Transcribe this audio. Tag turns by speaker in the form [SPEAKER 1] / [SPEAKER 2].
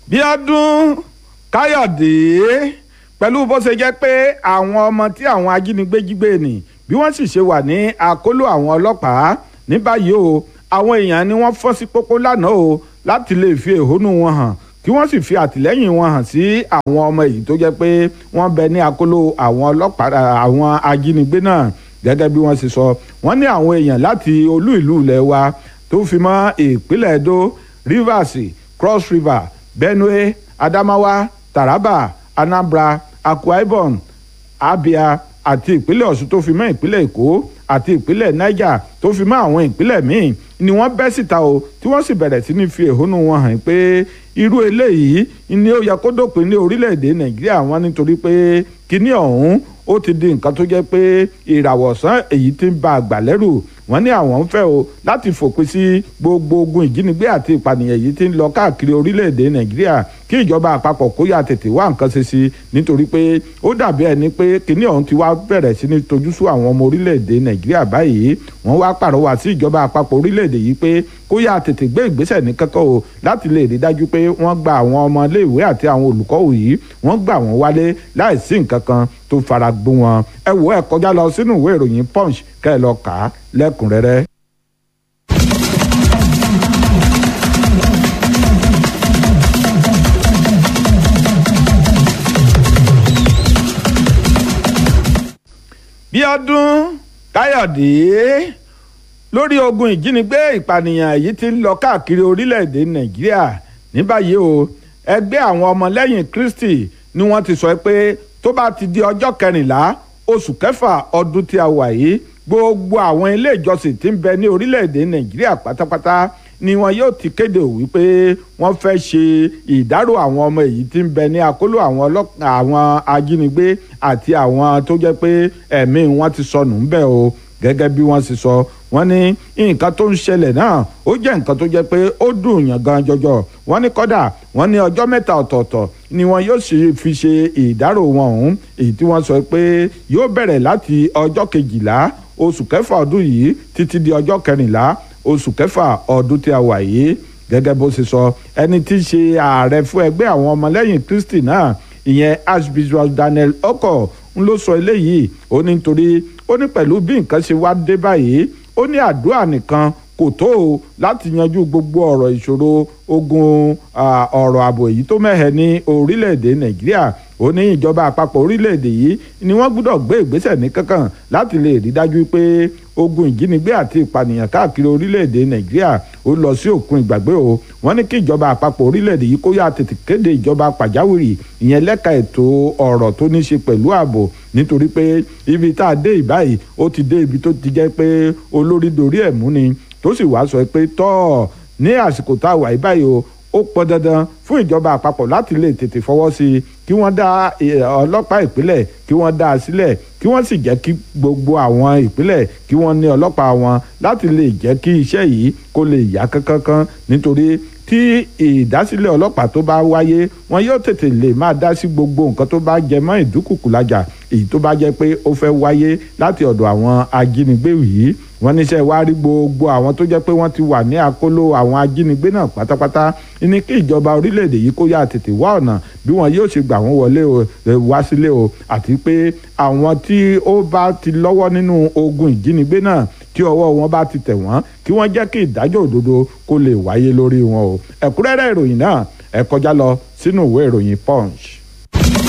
[SPEAKER 1] bíọ́dún káyọ̀dé pẹ̀lú bó ṣe jẹ́ pé àwọn ọmọ tí àwọn ajínigbé jí gbé nì bí wọ́n sì ṣe wà ní àkóló àwọn ọlọ́pàá ní báyìí o àwọn èèyàn ni wọ́n fọ́ sí pópó lánàá o láti lè fi ẹ̀hónú wọn hàn kí wọ́n sì fi àtìlẹ́yìn wọn hàn sí àwọn ọmọ èyí tó jẹ́ pé wọ́n bẹ ní àkóló àwọn ọlọ́pàá àwọn ajínigbé náà gẹ́gẹ́ bí wọ́n ṣe sọ wọ́n ní àwọn èèyàn láti olú ìlú ilẹ̀ wa tó fi mọ́ ìpínlẹ̀ Edo Rivers Cross River Benue Adamawa Taraba Anambra Akwa Ibom Abia àti ìpínlẹ̀ Ọ̀ṣun tó fi mọ́ ìpínlẹ̀ Èkó àti ìpínlẹ̀ Niger tó fi mọ́ àwọn ìpínlẹ̀ míì ni wọ́n bẹ́ síta o tí wọ́n sì bẹ̀rẹ̀ sí ní fi ẹ̀hónú wọn hàn pé irú eléyìí ni ó yẹ kó dópin ní orílẹ̀-èdè Nàìjíríà wọn nítorí pé kíní ọ̀hún ó ti di nǹkan tó jẹ́ pé ìràwọ̀sán èyí tí ń ba àgbà lẹ́rù wọ́n ní àwọn ń fẹ́ o láti fòpin sí gbogbo ogun ìjínigbé àti ìpànìyàn yìí tí ń lọ káàkiri orílẹ̀-èdè nàìjíríà kí ìjọba àpapọ̀ kó yà tètè wá nǹkan ṣe sí nítorí pé ó dàbí ẹni pé kíní ọ̀hún ti wá bẹ̀rẹ̀ sí ní tojú sú àwọn ọmọ orílẹ̀-èdè nàìjíríà báyìí wọ́n wá pàrọwà sí ìjọba àpapọ̀ orílẹ̀-èdè yìí pé kó yà tètè gbé ìgbésẹ̀ ní kankan o láti lè rí dájú pé wọ́n gba àwọn ọmọ iléèwé àti àwọn olùkọ́ yìí wọ́n gbà wọ́n wálé láìsí nǹkan kan tó fara gbó wọn ẹ wò ẹ kọjá lọ sínú ìwé ìròyìn punch kẹ́ ẹ lọ kà á lẹ́kùnrẹ́rẹ́. bíọ́dún káyọ̀dé lórí ogun ìjínigbé ìpànìyàn èyí tí ń lọ káàkiri orílẹ̀-èdè nàìjíríà ní báyìí o ẹgbẹ́ àwọn ọmọlẹ́yìn kristi ni wọ́n ti sọ pé tó bá ti di ọjọ́ kẹrìnlá oṣù kẹfà ọdún tí a wà yìí gbogbo àwọn ilé ìjọsìn tí ń bẹ ní orílẹ̀-èdè nàìjíríà pátápátá ni wọn yóò ti kéde wípé wọ́n fẹ́ ṣe ìdárò àwọn ọmọ èyí tí ń bẹ ní àkóló àwọn àwọn ajínigbé àti àwọn tó jẹ́ pé ẹ̀mí wọn ti sọnù ńbẹ̀ o gẹ́gẹ́ bí wọ́n sì sọ wọ́n ní nǹkan tó ń ṣẹlẹ̀ náà ó jẹ́ nǹkan tó jẹ́ pé ó dùn yàn gan jọjọ wọ́n ní kọ́dà wọ́n ní ọjọ́ mẹ́ta ọ̀tọ̀ọ̀tọ̀ ni wọn yóò sì fi ṣe ìdárò wọn ọ̀hún èyí tí wọ́n sọ pé yóò bẹ̀rẹ̀ láti ọjọ́ kejìlá oṣù kẹfà ọdún yìí títí di ọjọ́ kẹrìnlá oṣù kẹfà ọdún tí a wà yìí gẹ́gẹ́ bó ṣe sọ ẹni tí í ṣe ààrẹ fún ẹgbẹ́ àwọn ọmọlẹ́yìn Kristi náà ìyẹn Archbishop Daniel Oko ń ló sọ eléyìí ó ní nítorí ó ní pẹ̀lú bí nǹkan ṣe wá dé báyìí ó ní àdúrà nìkan kò tó o láti yanjú gbogbo ọ̀rọ̀ ìṣòro ogun ọ̀rọ̀ ààbò èyí tó mẹ́hẹ̀ ní orílẹ̀-èdè Nàìjíríà ó ní ìjọba àpapọ̀ orílẹ̀-èdè yìí ni wọ́n gbọ́dọ̀ gbé ìgbésẹ̀ ní kankan láti lè rí dájú pé ogun ìjínigbé àti ìpànìyàn káàkiri orílẹ̀-èdè Nàìjíríà ó lọ sí òkun ìgbàgbé o wọ́n ní kí ìjọba àpapọ̀ orílẹ̀-èdè yìí kó yá tètè kéde ìjọba pàjáwìrì ìyẹn lẹ́ka ètò ọ̀rọ̀ tó ní ṣe pẹ̀lú ààbò nítorí pé ibi tá a dé ìbáyìí ó ti dé ibi tó ti jẹ́ pé olórí dorí ẹ̀ mú ni tó sì wá sọ pé tọ́ ní àsìkò tá a wà ìbáyìí o ó pọn dandan fún ìjọba àpapọ̀ láti lè tètè fọwọ́ sí i kí wọ́n dá ọlọ́pàá ìpínlẹ̀ kí wọ́n dá a sílẹ̀ kí wọ́n sì jẹ́ kí gbogbo àwọn ìpínlẹ̀ kí wọ́n ní ọlọ́pàá wọn láti lè jẹ́ kí iṣẹ́ yìí kó lè yá kánkán nítorí tí ìdásílẹ̀ ọlọ́pàá tó bá wáyé wọn yóò tètè lè máa dá sí gbogbo nǹkan tó bá jẹ mọ́ ìdúkùkù lájà èyí tó bá jẹ́ pé ó fẹ́ wáyé láti ọ̀dọ̀ àwọn ajínigbé yìí wọ́n níṣẹ́ wá rí gbogbo àwọn tó jẹ́ pé wọ́n ti wà ní àkóló àwọn ajínigbé náà pátápátá ní kí ìjọba orílẹ̀-èdè yìí kó yá tètè wá ọ̀nà bí wọn yóò ṣe gbà wọ́n wọlé wá sílé o àti pé àwọn tí ó bá ti lọ́wọ́ nínú ogun ìjínigbé náà tí ọwọ́ wọn bá ti tẹ̀ wọ́n kí wọ́n jẹ́ kí ìdájọ́ òdodo kó lè wáyé lórí wọn o ẹ̀kúnrẹ́rẹ́ ìròyìn náà ẹ kọjá lọ sínú ìwé ìròyìn punch.